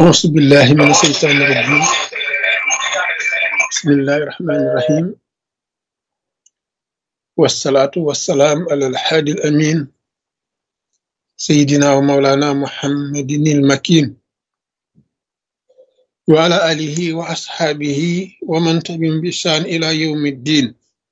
أعوذ بالله من الشيطان الرجيم بسم الله الرحمن الرحيم والصلاة والسلام على الحادي الأمين سيدنا ومولانا محمد المكين وعلى آله وأصحابه ومن تبعهم بإحسان إلى يوم الدين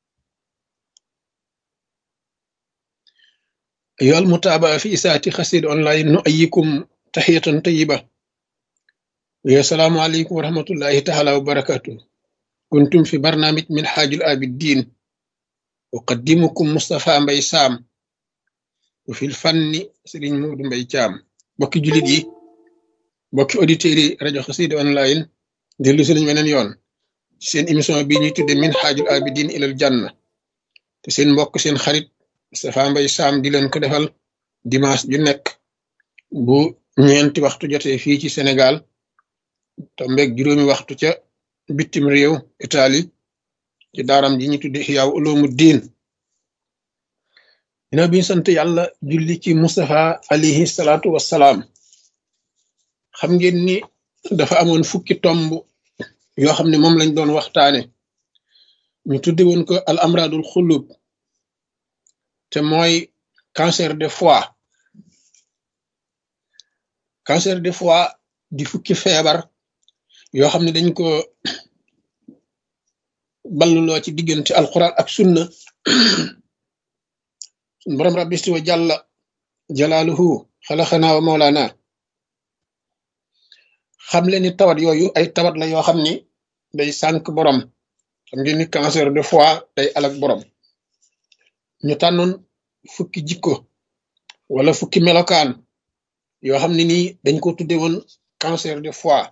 أيها المتابعة في إساءة خسير أونلاين نؤيكم تحية طيبة ويا السلام عليكم ورحمة الله تعالى وبركاته كنتم في برنامج من حاج الآبدين أقدمكم مصطفى مبي سام وفي الفن سيرين مود مبي جام بوكي جوليت yi bokki auditeurs yi rajo xasida online dellu si nañ weneen yoon ci seen émission bi ñuy tudde min xaajul abidin ilal janna te seen mbokk seen xarit Moustapha Mbaye Sam di leen ko defal dimanche ju nekk bu ñeenti waxtu jotee fii ci Sénégal tombeeg juróomi waxtu ca bitim réew Italie ci daaram ji ñu tudde Ihyaa Uloomu Diin dina bi sant yàlla julli ci Moustapha alayhi salaatu wassalaam xam ngeen ni dafa amoon fukki tomb yoo xam ne moom lañ doon waxtaane ñu tudde woon ko al amradul xulub te mooy cancer de foie cancer de foie di fukki feebar yoo xam ne dañ ko balluloo ci diggante alquran ak sunna sun borom rabbi isti wa jàlla jalaaluhu xalaxanaa wa mawlaana xam leen ni tawat yooyu ay tawat la yoo xam ni day sànk borom xam ngeen ni cancer de foie day alak borom ñu tànnoon fukki jikko wala fukki melokaan yoo xam ne nii dañ ko tudde woon cancer de foie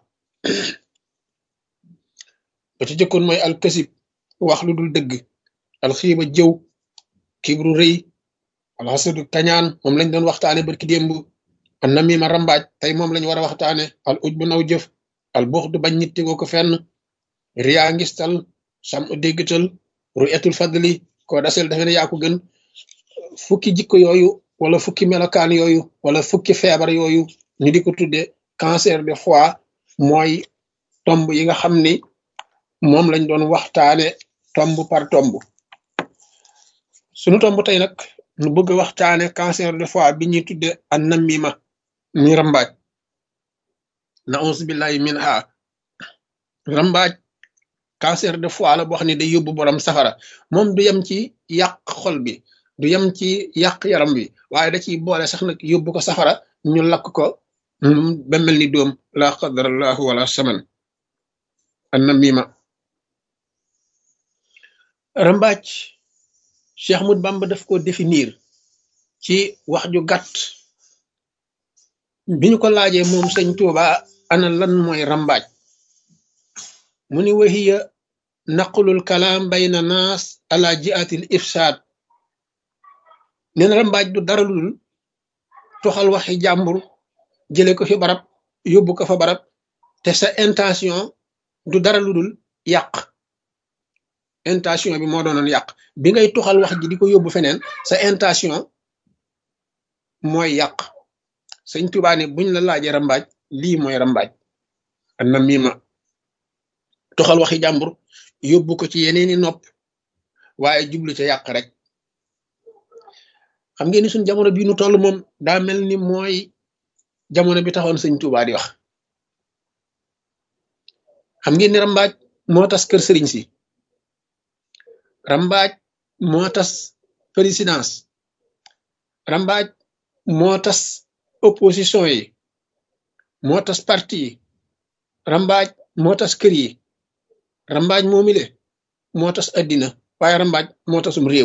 ba ci jëkkoon mooy alkasib wax lu dul dëgg alxiiba jëw kibru rëy alxasadu kañaan moom lañ doon waxtaane barki démb an namima rambaaj tey moom lañ war a waxtaane al uj bu naw jëf al buux du bañ nit tegoo ko fenn riyaa ngistal sam u déggtal ruyatul fadli ko dasel defe ne yaa ko gën fukki jikko yooyu wala fukki melokaan yooyu wala fukki feebar yooyu ñu di ko tudde cancer de foie mooy tomb yi nga xam ni moom lañ doon waxtaane tomb par tomb sunu tomb tey nag nu bëgg waxtaane cancer de foie bi ñuy tudde an namima mi rambaaj na ons billahi min ha rambaaj cancer de foie la boo xam ne day yóbbu borom safara moom du yem ci yàq xol bi du yem ci yàq yaram bi waaye da ciy boole sax nag yóbbu ko safara ñu lakk ko ba mel ni doom la qadarallahu wala saman an namima rambaaj Cheikh Ahmad Bamba daf ko définir ci wax ju gàtt bi ñu ko laajee moom sëñ Tuuba ana lan mooy rambaaj mu ni wahiya naqlul kalaam bayna naas ala jiatil ifsaad neen rambaaj du dara lu dul toxal waxi jàmbur jële ko fi barab yóbbu ko fa barab te sa intention du dara lu dul yàq intention bi moo doonoon yàq bi ngay toxal wax ji di ko yóbbu feneen sa intention mooy yàq sëñ Tuubaa ne buñ la laajee rambaaj lii mooy rambaaj an na miima toxal waxi jàmbur yóbbu ko ci yeneeni nopp waaye jublu ca yàq rek xam ngeen ni suñ jamono bii nu toll moom daa mel ni mooy jamono bi taxoon sëñ Tuubaa di wax xam ngeen ni rambaaj moo tas kër sëriñ si rambaaj moo tas présidence rambaaj moo tas opposition yi moo tas parti yi rambaaj moo tas kër yi rambaaj moomile moo tas addina waaye rambaaj moo tasum réew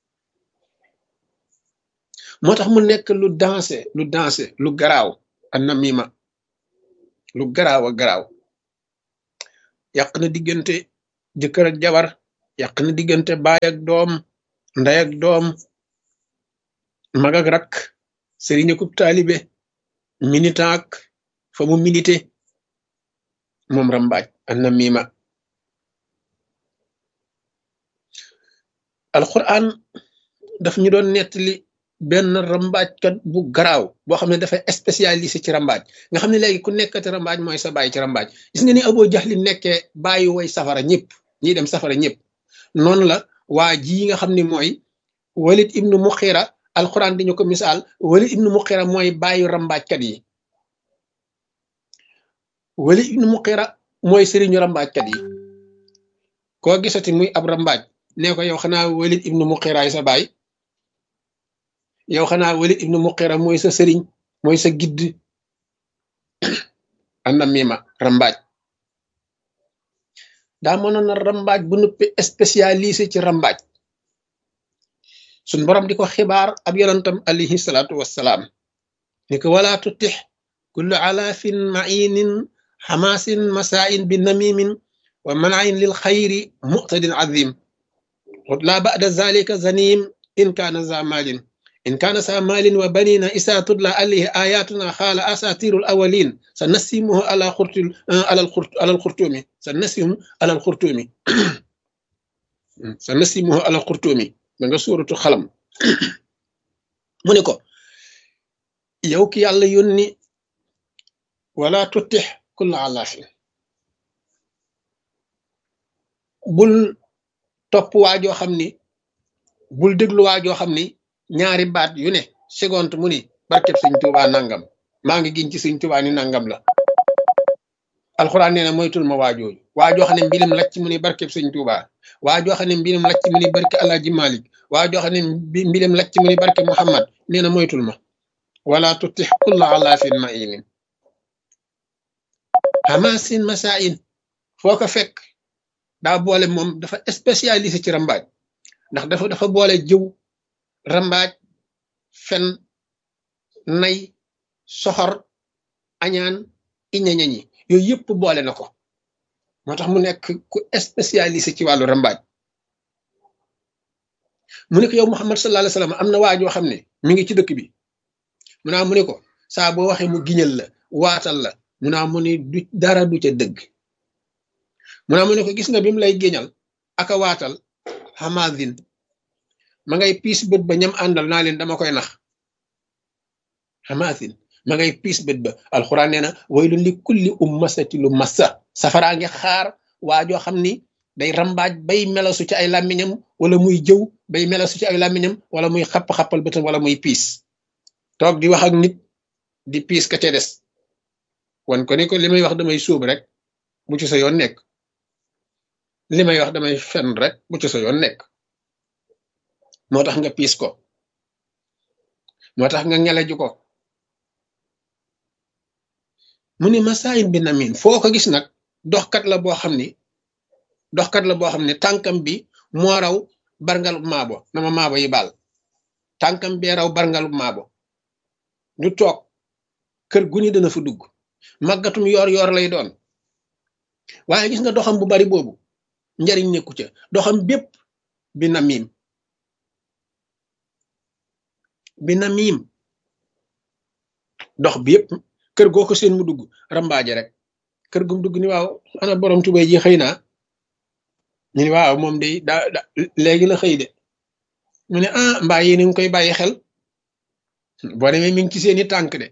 moo tax mu nekk lu dansé lu dansé lu garaaw an namima lu garaaw a garaaw yàq na diggante jëkkër ak jabar yàq na diggante baay ak doom ndey ak doom mag ak rak sëriñ akub taalibe militant ak fa mu milité moom rambaaj an namima alquran daf ñu doon nettali benn rambaajkat bu garaaw boo xam ne dafa spécialisé ci rambaaj nga xam ne léegi ku nekkati rambaaj mooy sa bàyyi ci rambaaj gis nga ni Abu Jahl nekkee bàyyi way safara ñëpp ñiy dem safara ñëpp noonu la waa ji nga xam ne mooy Walid ibnu Muxira alxuraan dañu ko misaal Walid ibnu Muxira mooy bàyyi rambaajkat yi Walid ibnu Muxira mooy sëriñu rambaajkat yi koo gisati muy ab rambaaj nee ko yow xanaa Walid ibnu Muxiraay sa baay yow xanaa Walid ibnu Muxira mooy sa sëriñ mooy sa gidd anna mima rambaaj daa mënoon na rambaaj bu nuppi spécialisé ci rambaaj suñ borom di ko xibaar ab yonantam alayhi salaatu wassalaam ni ko wala tutix kullu alaafin mainin xamaasin masaain bi namimin wa manain lil xayri muqtadin azim la ba'da zalika zanim in kaana za malin in kaana sa malin wa banina isa tudla alayhi ayatuna xaala asatirul awalin sa nasimuhu ala xurtul alal xurt alal xurtumi sa nasimu alal xurtumi sa nasimuhu alal xurtumi ba nga suuratu xalam mu ne ko yow ki yàlla yónni wala tutix kulla alaafin bul topp waajoo xam ni bul déglu waajoo xam ni ñaari baat yu ne seconde mu ni barkeb sëñ Tuubaa nangam maa ngi giñ ci sëñ Tuubaa ni nangam la alxuraan nee na moytul ma waajooju waajoo xam ne mbilim lacc mu ni barkeb sëñ Tuubaa waajoo xam ne mbilim lacc mu ni barke Alaaji Malik waajoo xam ne mbilim lacc mu ni barke Muhammad nee na moytul ma wala tutix kulla alaafin mainin hamasin masain foo ko fekk daa boole moom dafa spécialisé ci rambaaj ndax dafa dafa boole jëw rambaaj fen nay soxor añaan iñañañi yooyu yëpp boole na ko moo tax mu nekk ku spécialisé ci wàllu rambaaj mu ne ko yow Muhammad sallallahu alayhi wasallam am na waajoo xam ne mi ngi ci dëkk bi mu naa mu ne ko saa boo waxee mu giñal la waatal la mu naa mu ne du dara du ca dëgg mu naa mu ne ko gis nga bi mu lay géñal aka waatal hamadin ma ngay piis bët ba ñam àndal naa leen dama koy nax hamadin ma ngay piis bët ba alxuraan nee na waylun li kulli ummasati lu massa safaraa ngi xaar waajoo xam ni day rambaaj bay melasu ci ay làmmiñam wala muy jëw bay melasu ci ay làmmiñam wala muy xapp-xappal bëtam wala muy piis toog di wax ak nit di piis ka ca des wan ko ni ko li may wax damay suub rek bu ci sa yoon nekk li may wax damay fen rek bu ci sa yoon nekk moo tax nga piis ko moo tax nga ngeleju ko mu ni masaayin bi namin foo ko gis nag doxkat la boo xam ni doxkat la boo xam ne tànkam bi moo raw barngalub maabo nama maabo yi baal tànkam bee raw barngalub maabo ñu toog kër gu ni dana fa dugg màggatum yoor yoor lay doon waaye gis nga doxam bu bari boobu njariñ nekku ca doxam bépp bi na miim bi na miim dox bi yëpp kër goo ko seen mu dugg rambaaje rek kër gum dugg ni waaw ana borom tubay ji xëy naa ñu ni waaw moom day daa da léegi la xëy de mu ne ah mbaa yéen ngi koy bàyyi xel boo demee mi ngi ci seeni tànk de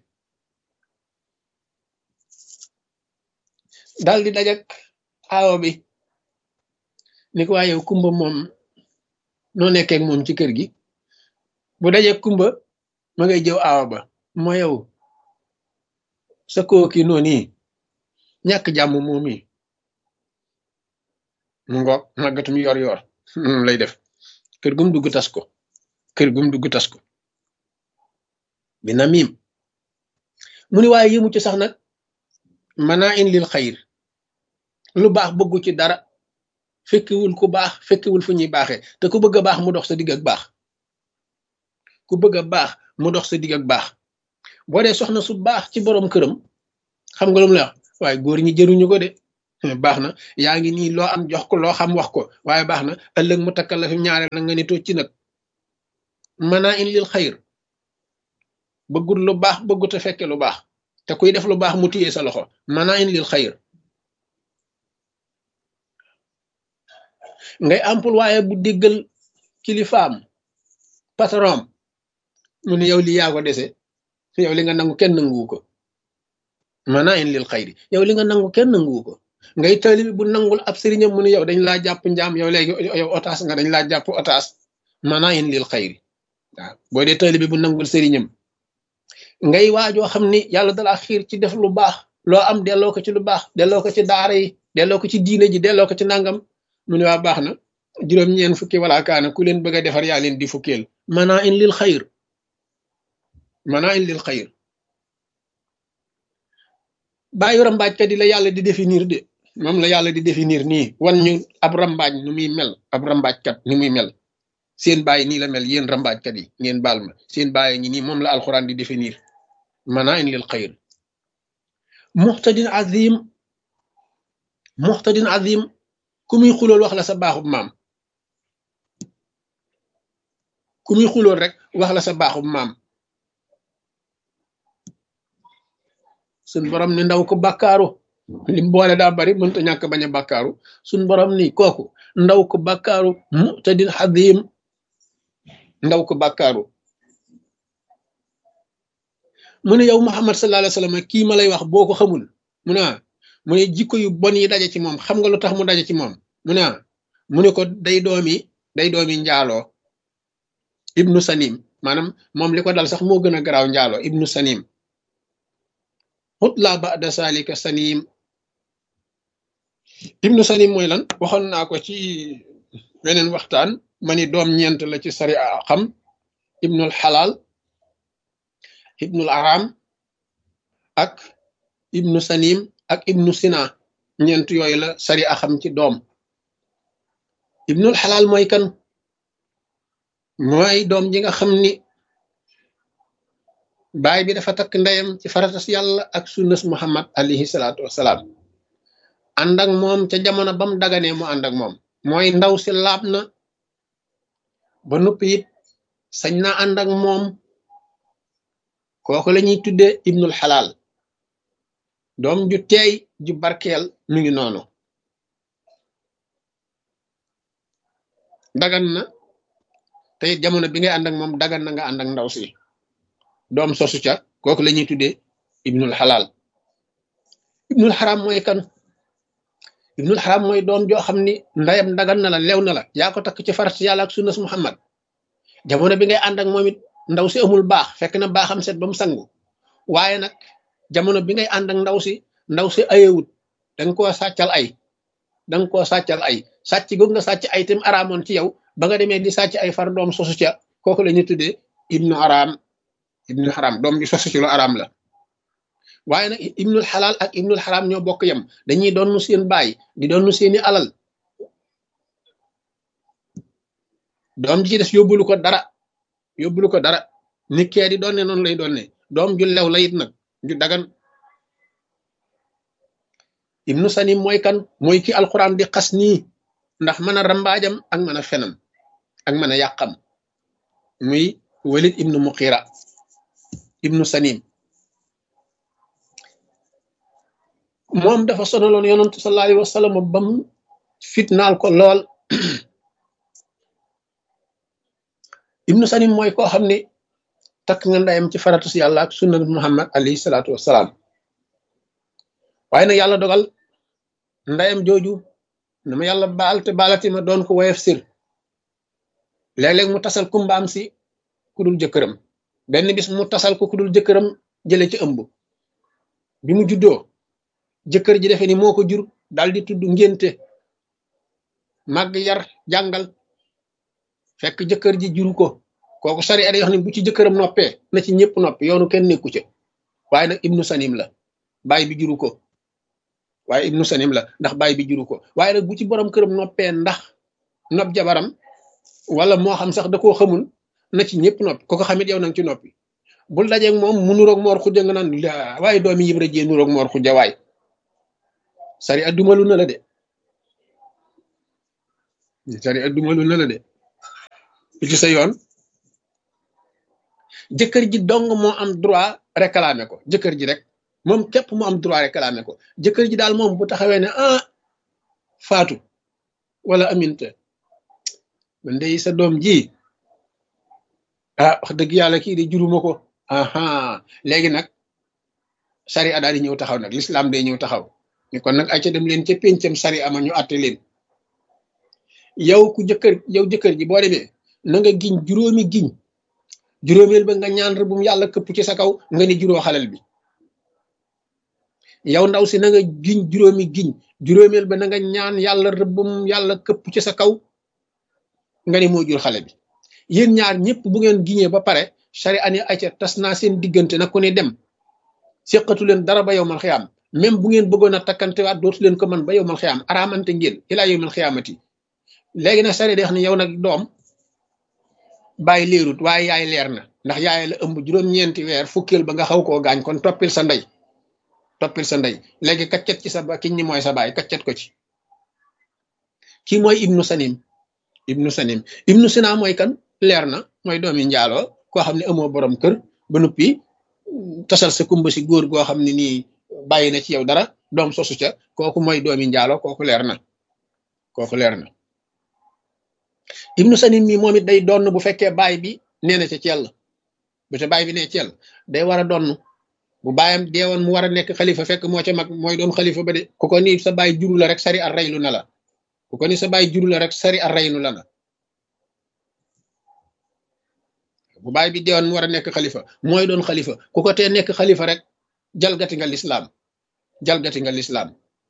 daal di dajak aawo bi ni ko waa yow kumba moom noo nekkee ak moom ci kër gi bu dajek kumba ma ngay jëw aawo ba moo yow sa kooki noonu yi ñàkk jàmm moom yi mu ngoog màggatum yor yor moom lay def kër gum dugg tas ko kër gum dugg tas ko bi na miim mu ni waaye yëmu ci sax nag manaa in lil xayir lu baax bëggu ci dara fekkiwul ku baax fekkiwul fu ñuy baaxee te ku bëgg a baax mu dox sa digg ak baax ku bëgg a baax mu dox sa digg ak baax boo dee soxna su baax ci borom këram xam nga lu mu la wax waaye góor ñi jëruñu ko de baax na yaa ngi nii loo am jox ko loo xam wax ko waaye baax na ëllëg mu takkal la fi ñaareel na nga ni toog ci nag manaa in lil xayir bëggut lu baax bëggut a fekke lu baax te kuy def lu baax mu téye sa loxo manaa in lil xayir ngay employé bu déggal kilifaam patron mu ne yow li yaa ko dese yow li nga nangu kenn nanguwu ko maanaa in lil xayri yow li nga nangu kenn nanguwu ko ngay taalibi bu nangul ab sëriñam mu ne yow dañ laa jàpp njaam yow léegi yow otaas nga dañ laa jàpp otaas maanaa in lil xayri waaw boo dee taalibi bu nangul sëriñam ngay waajoo xam ni yàlla dalaa xiir ci def lu baax loo am delloo ko ci lu baax delloo ko ci daara yi delloo ko ci diine ji delloo ko ci nangam mu ne waa baax na juróom-ñeen fukki wala kaana ku leen bëgg a defar yaa leen di fukkeel maanaa in lil xayr maanaa in lil xayr bàyyi rambaajkat yi la yàlla di définir de moom la yàlla di définir nii wan ñu ab rambaaj nu muy mel ab rambaajkat ni muy mel seen bàyyi nii la mel yéen rambaajkat yi ngeen baal ma seen bàyyi ñi nii moom la alxuraan di définir maanaa in lil xayr muxtadin azim muxtadin azim ku muy xulool wax la sa baaxub maam ku muy xulool rek wax la sa baaxub maam suñ borom ni ndaw ko bàkkaaru lim boole daa bari mënta ñàkk bañ a bàkkaaru suñ borom ni kooku ndaw ko bàkkaaru muxtadin azim ndaw ko bàkkaaru mu ne yow Muhammad sallallahu alayhi wa sallam kii ma lay wax boo ko xamul mu ne mu ne jikko yu bon yi daje ci moom xam nga lu tax mu daje ci moom mu ne mu ne ko day doomi day doomi njaaloo ibnu sanim maanaam moom li ko dal sax moo gën a garaaw njaaloo ibnu sanim xutla ba'da salika sanim ibnu sanim mooy lan waxoon naa ko ci weneen waxtaan ma ni doom ñeent la ci sari a xam ibnul xalaal ibnul aram ak ibnu sanim ak ibnu sina ñeent yooyu la sari a xam ci doom ibnul xalaal mooy kan mooy doom ji nga xam ni baay bi dafa takk ndeyam ci faratas yàlla ak sunnas muhammad alayhi salaatu wasalaam ànd ak moom ca jamono bam daganee mu ànd ak moom mooy ndaw si laab na ba noppi it sañ na ànd ak moom kooku la ñuy tuddee ibnul xalaal doom ju teey ju barkeel mi ngi noonu dagan na te it jamono bi ngay ànd ak moom dagan na nga ànd ak ndaw si doom sosu ca kooku la ñuy tuddee ibnul xalaal ibnul xaram mooy kan ibnul xaram mooy doom joo xam ni ndayam dagan na la lew na la yaa ko takk ci farat yàlla ak sunnas muhammad jamono bi ngay ànd ak moom it ndaw si amul baax fekk na baaxam set ba mu sangu waaye nag jamono bi ngay ànd ak ndaw si ndaw si ayewut danga koo sàccal ay danga koo sàccal ay sàcc googu nga sàcc ay tam araamoon ci yow ba nga demee di sàcc ay far doom sosu ca kooku la ñu tuddee ibnu araam ibnu xaram doom ji sosu ci lu araam la waaye nag ibnul xalaal ak ibnul xaram ñoo bokk yem dañuy doon seen baay di doon seeni alal doom ji ci des yóbbulu ko dara yóbbulu ko dara nit kee di doon ne noonu lay doon ne doom ju lew la it nag ju dagan ibnu sanim mooy kan mooy ki alquran di xas nii ndax mën a rambaajam ak mën a fenam ak mën a yàqam muy walid ibnu muqira ibnu sanim moom dafa sonaloon yonantu sallallahu alayhi wa sallam bam fitnaal ko lool ibnu sanim mooy koo xam ni takk nga ndayam ci faratus yàlla ak sunna muhammad alayhi salaatu wassalaam waaye nag yàlla dogal ndayam jooju na ma yàlla baal te baalati ma doon ko woyof sir léeg-léeg mu tasal kumbaam si ku dul jëkkëram benn bis mu tasal ko ku dul jëkkëram jële ci ëmb bi mu juddoo jëkkër ji defe ni moo ko jur dal di tudd ngénte màgg yar jàngal fekk jëkkër ji juru ko kooku sari ada yoo xam ne bu ci jëkkëram noppee na ci ñëpp noppi yoonu kenn nekku ca waaye nag ibnu sanim la baay bi juru ko waaye ibnu sanim la ndax baay bi juru ko waaye nag bu ci borom këram noppee ndax nopp jabaram wala moo xam sax da koo xamul na ci ñëpp noppi ko ko xamit yow nang ci noppi bul dajeeg moom mu nuroog moor xujja nga naan waaye doomi yibra jee nuroog moor xujja waay sari addumalu na la de sari addumalu na la de ci sa yoon jëkkër ji dong moo am droit réclamer ko jëkkër ji rek moom képp mu am droit réclamer ko jëkkër ji daal moom bu taxawee ne ah faatu wala aminte man de sa doom ji ah wax dëgg yàlla kii de juruma ko aha léegi nag sari a daal di ñëw taxaw nag l'islam day ñëw taxaw ni kon nag ay ca dem leen ca péncam sari ama ñu àtte leen yow ku jëkkër yow jëkkër ji boo demee na nga giñ juróomi giñ juróomeel ba nga ñaan rëbbum yàlla këpp ci sa kaw nga ni juróo xalal bi yow ndaw si na nga giñ juróomi giñ juróomeel ba na nga ñaan yàlla rëbbum yàlla këpp ci sa kaw nga ni moo jur xale bi yéen ñaar ñëpp bu ngeen giñee ba pare sari ani acca tas naa seen diggante na ku ne dem séqatu leen dara ba yow mal xiyaam même bu ngeen bëggoon a takkante waat dootu leen ko man ba yow mal xiyaam araamante ngeen ilaa yow mal xiyaamati léegi nag sari day wax ne yow nag doom bàyyi leerut waaye yaay leer na ndax yaay la ëmb juróom-ñeenti weer fukkeel ba nga xaw koo gaañ kon toppil sa ndey toppil sa ndey léegi kaccet ci sa ba kiñ ni mooy sa baay kaccet ko ci kii mooy ibnu sanim ibnu sanim ibnu sina mooy kan leer na mooy doomi njaaloo koo xam ne amoo borom kër ba noppi tasal sa kumba si góor goo xam ne nii bàyyi na ci yow dara doom sosu ca kooku mooy doomi njaaloo kooku leer na kooku leer na ibnu sanim mi moom it day donn bu fekkee baay bi nee na ca cell bu te baay bi nee cell day war a donn bu baayam deewoon mu war a nekk xalifa fekk moo ca mag mooy doon xalifa ba de ku ko ni sa baay juru la rek sari ar raylu na la ku ko ni sa baay juru la rek sari ar raynu la na bu baay bi deewoon mu war a nekk xalifa mooy doon xalifa ku ko tee nekk xalifa rek jalgati nga lislaam jalgati nga lislaam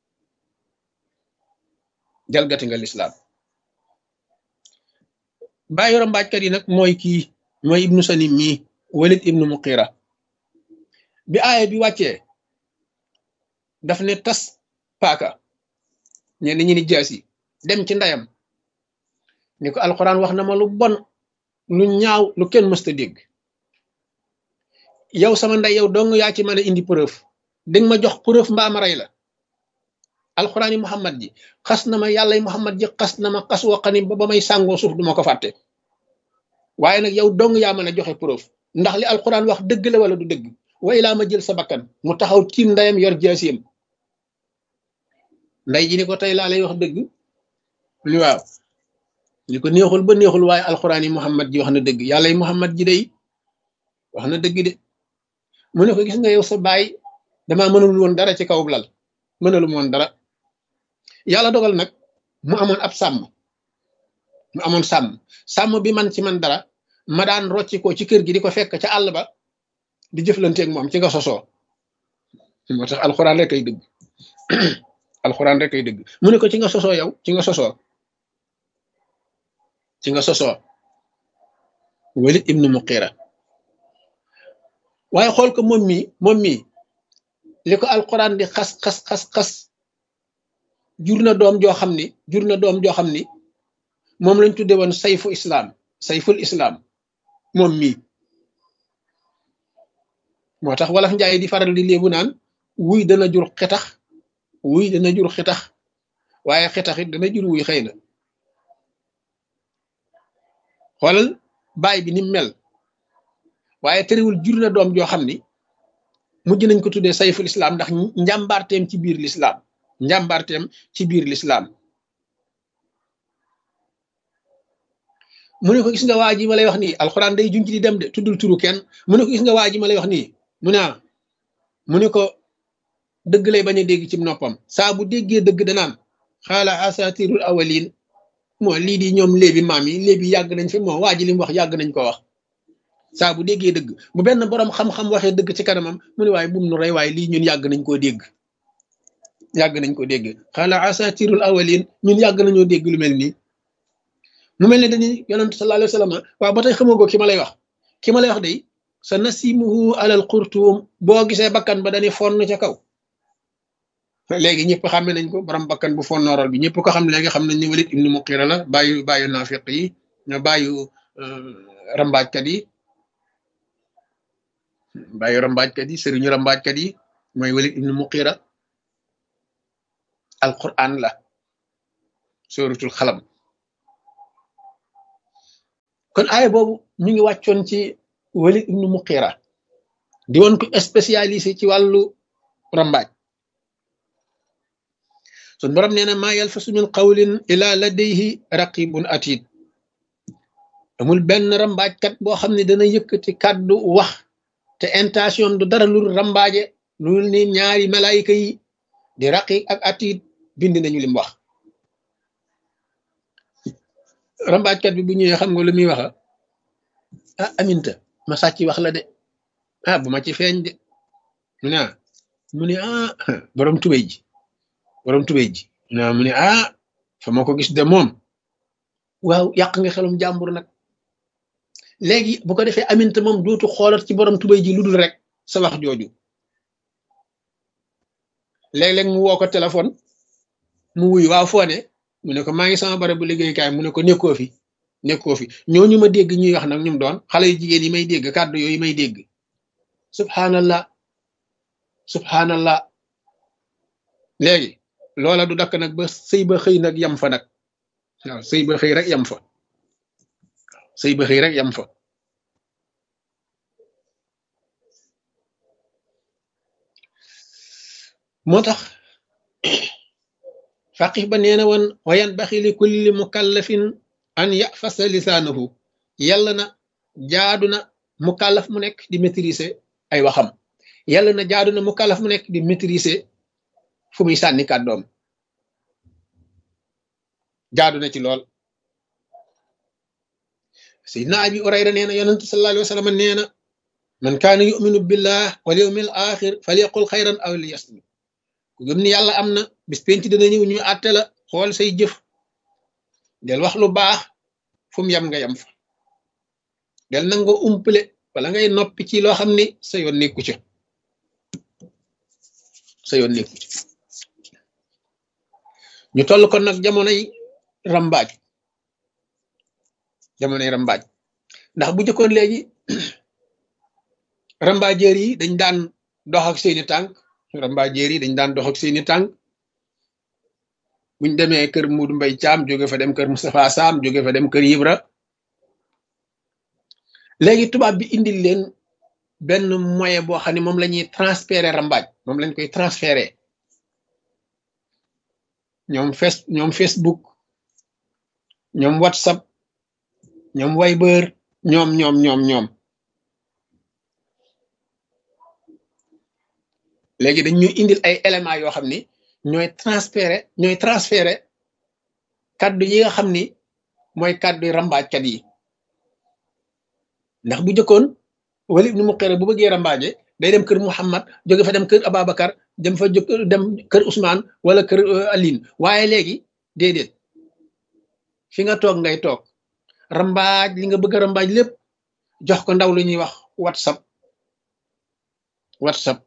jalgati nga lislaam bàyyi rambaajkat yi nag mooy kii mooy ibnu sanim mii walid ibnu muqira bi aaya bi wàccee daf ne tas paaka ñenn ñi ni jaasi dem ci ndeyam ni ko alxuraan wax na ma lu bon lu ñaaw lu kenn mësta dégg yow sama ndey yow dong yaa ci mën a indi preuve danga ma jox preuve mbaa ma rey la alxuraan yi muhammad ji xas na ma yàlla yi muhammad ji xas na ma xas waqani ba ba may sàngoo suuf duma ko fàtte waaye nag yow dong yaa mën a joxe preuve ndax li alxuraan wax dëgg la wala du dëgg wa ilaa ma jël sa bakkan mu taxaw tiim ndeyam yor jaasiyam nday ji ni ko tey laa lay wax dëgg li waaw li ko neexul ba neexul waaye alxuraan yi muhammad ji wax na dëgg yàlla yi muhammad ji day wax na dëgg de mu ne ko gis nga yow sa baay damaa mënul woon dara ci kaw lal mënalum woon dara yàlla dogal nag mu amoon ab sàmm mu amoon sàmm sàmm bi man ci man dara ma daan rocci ko ci kër gi di ko fekk ca àll ba di jëflanteeg moom ci nga sosoo moo tax alxuraan rek ay dëgg alxuraan rek ay dëgg mu ne ko ci nga sosoo yow ci nga sosoo ci nga sosoo walid ibnu muqira waaye xool ko moom mii moom mii li ko alxuraan di xas xas xas xas jur na doom joo xam ni jur na doom joo xam ni moom lañ tudde woon sayfu islaam sayful islaam moom mii moo tax wolof njaay di faral di léebu naan wuy dana jur xetax wuy dana jur xetax waaye xetax it dana jur wuy xëy na xoolal baay bi ni mel waaye terewul jur na doom joo xam ni mujj nañ ko tuddee sayful islam ndax njàmbaarteem ci biir lislaam njàmbaarteem ci biir lislaam mu ne ko gis nga waa ji ma lay wax nii alxuraan day junj di dem de tuddul turu kenn mu ne ko gis nga waa ji ma lay wax nii mu ne mu ne ko dëgg lay bañ a dégg ci noppam saa bu déggee dëgg danaan xaala asatirul awalin moo lii di ñoom léebi maam yi léebi yàgg nañ fi moo waa ji li mu wax yàgg nañ ko wax saa bu déggee dëgg bu benn borom xam-xam waxee dëgg ci kanamam mu ne waaye bum nu rey waaye lii ñun yàgg nañ koo dégg yàgg nañ koo dégg xaala asatirul awalin ñun yàgg nañoo dégg lu mel nii mu mel ne dañuy yonent sallallahu alayhi wa sallam waaw ba tey xamagoo ki ma lay wax ki ma lay wax day sa nasimuhu alal xurtuum boo gisee bakkan ba dañuy fonn ca kaw léegi ñëpp xàmme nañ ko borom bakkan bu fonnooral bi ñëpp ko xam léegi xam nañ ni Walid ibnu Muqira la bàyyu bàyyu naafiq yi ñoo bàyyu rambaajkat yi bàyyu rambaajkat yi sëriñu rambaajkat yi mooy Walid ibnu Muqira alquran la suratul xalam kon aaya boobu mi ngi wàccoon ci Walid ibnu Muqira di woon ko spécialisé ci wàllu rambaaj sun borom nee na maa yalfasu min qawlin ila ladayhi raqibun atid amul benn rambaajkat boo xam ne dana yëkkati kàddu wax te intention du dara lu rambaaje lu ni ñaari malaayika yi di raqiq ak atiid bind nañu lim wax rambaajkat bi bu ñëwee xam nga lu muy waxa ah aminta ma sàcc wax la de ah bu ma ci feeñ de mu ne mu ne ah borom tubéy ji borom tubéy ji mu ne ah fa ma ko gis de moom waaw yàq nga xelum jàmbur nag léegi bu ko defee aminta moom dootu xoolat ci borom tubéy ji lu dul rek sa wax jooju léeg-léeg mu woo ko téléphone mu wuy waaw foo ne mu ne ko maa ngi sama barab bu liggéeykaay mu ne ko nekkoo fi nekkoo fi ñooñu ma dégg ñuy wax nag ñum doon xale yu jigéen yi may dégg kàddu yooyu may dégg subhanallah subhanallah léegi loola du dakk nag ba sëy ba xëy nag yam fa nag waaw sëy ba xëy rek yam fa sëy ba xëy rek yam fa moo tax faqih ba nee na woon wayan baxi li kulli mukallafin an yafasa lisaanahu yàlla na jaadu na mukallaf mu nekk di maîtriser ay waxam yàlla na jaadu na mukallaf mu nekk di maîtriser fu muy sànni kàddoom jaadu na ci lool sayidna abi urayra nee na yonentu sallallahu alayhi wa sallam nee na man kaana yuminu billah wal yawmil axir falyaqul xayran aw liyasmut ku gëm ni yàlla am na bis penc dana ñëw ñu àtte la xool say jëf del wax lu baax fu mu yem nga yem fa del nanga umpale wala ngay noppi ci loo xam ni sa yoon nekku ca sa yoon nekku ca ñu toll kon nag jamonoy rambaaj jamonoy rambaaj ndax bu jëkkoon léegi rambaajeer yi dañ daan dox ak seeni tànk rambaajeer yi dañ daan dox ak seeni tànk buñ demee kër Muudu Mbay Caam jóge fa dem kër Moustapha Sam jóge fa dem kër Ibra léegi tubaab bi indil leen benn moyen boo xam ne moom la ñuy transférer rambaaj moom lañ koy transférer ñoom face ñoom Facebook ñoom WhatsApp ñoom Viber ñoom ñoom ñoom ñoom léegi dañ ñuy indil ay éléments yoo xam ni ñooy transféré ñooy transféré kaddu yi nga xam ni mooy kaddu rambaajkat yi ndax bu jëkkoon wali ibnu muqira bu bëggee rambaaje day dem kër Muhammad jóge fa dem kër Ababacar dem fa jóg dem kër Ousmane wala kër Aline waaye léegi déedéet fi nga toog ngay toog rambaaj li nga bëgg a rambaaj lépp jox ko ndaw lu ñuy wax whatsapp whatsapp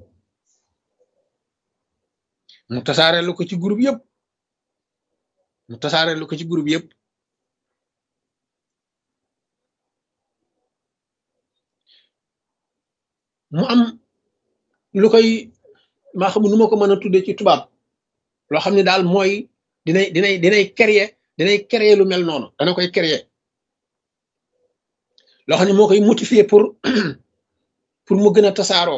mu tasaareelu ko ci groupe yëpp mu tasaareelu ko ci groupe yëpp mu am lu koy maa xam nu ma ko mën a tudde ci tubaab loo xam ne daal mooy dinay dinay dinay créer dinay créer lu mel noonu dana koy créer loo xam ne moo koy motiver pour pour mu gën a tasaaroo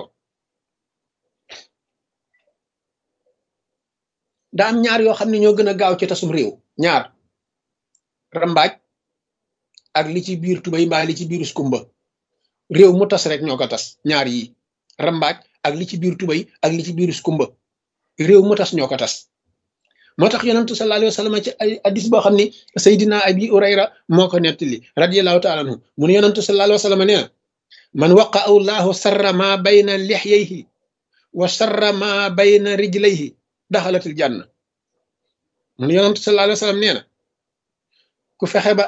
daa am ñaar yoo xam ne ñoo gën a gaaw ci tasum réew ñaar rambaaj ak li ci biir tubay mbaa li ci biir skumba réew mu tas rek ñoo ko tas ñaar yi rambaaj ak li ci biir tubay ak li ci biir skumba réew mu tas ñoo ko tas moo tax yonentu sallallahu alayhi wa sallam ci ay hadis boo xam ni Seydina Abi Urayra moo ko nettali radiyallahu taala anhu mu ne yonentu sallallahu alayhi wa sallam nee na man waqa allahu sarra ma bayna lixyayhi wa sarra ma bayna rijlayhi daxalatil janna mu ne yonentu sallallahu alayhi wa sallam nee na ku fexe ba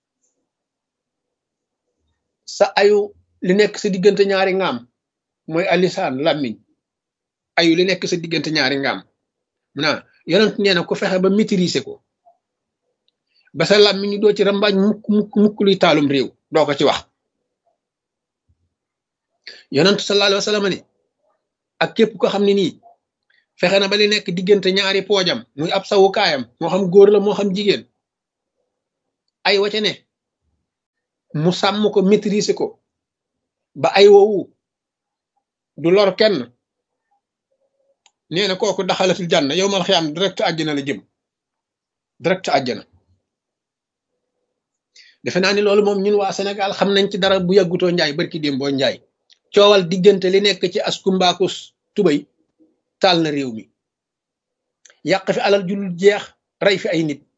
sa ayu li nekk sa diggante ñaari ngaam mooy alisaan làmmiñ ayu li nekk sa diggante ñaari ngaam naa yonent nee na ku fexe ba maîtriser ko ba sa làmmiñ ñu doo ci rambaaj mukk mukk mukk luy taalum réew doo ko ci wax yonent sallallahu alayhi wa sallam ni ak képp ko xam ne nii fexe na ba li nekk diggante ñaari poojam muy ab sawukaayam moo xam góor la moo xam jigéen ay waca ne mu sàmm ko maîtriser ko ba ay woowu du lor kenn nee na kooku daxalatul jànna yow mal xiyaam direct àjjana la jëm direct àjjana defe naa ni loolu moom ñun waa Sénégal xam nañ ci dara bu yàggutoo njaay barki démboo njaay coowal diggante li nekk ci askumbaaku tubay taal na réew mi yàq fi alal ju dul jeex rey fi ay nit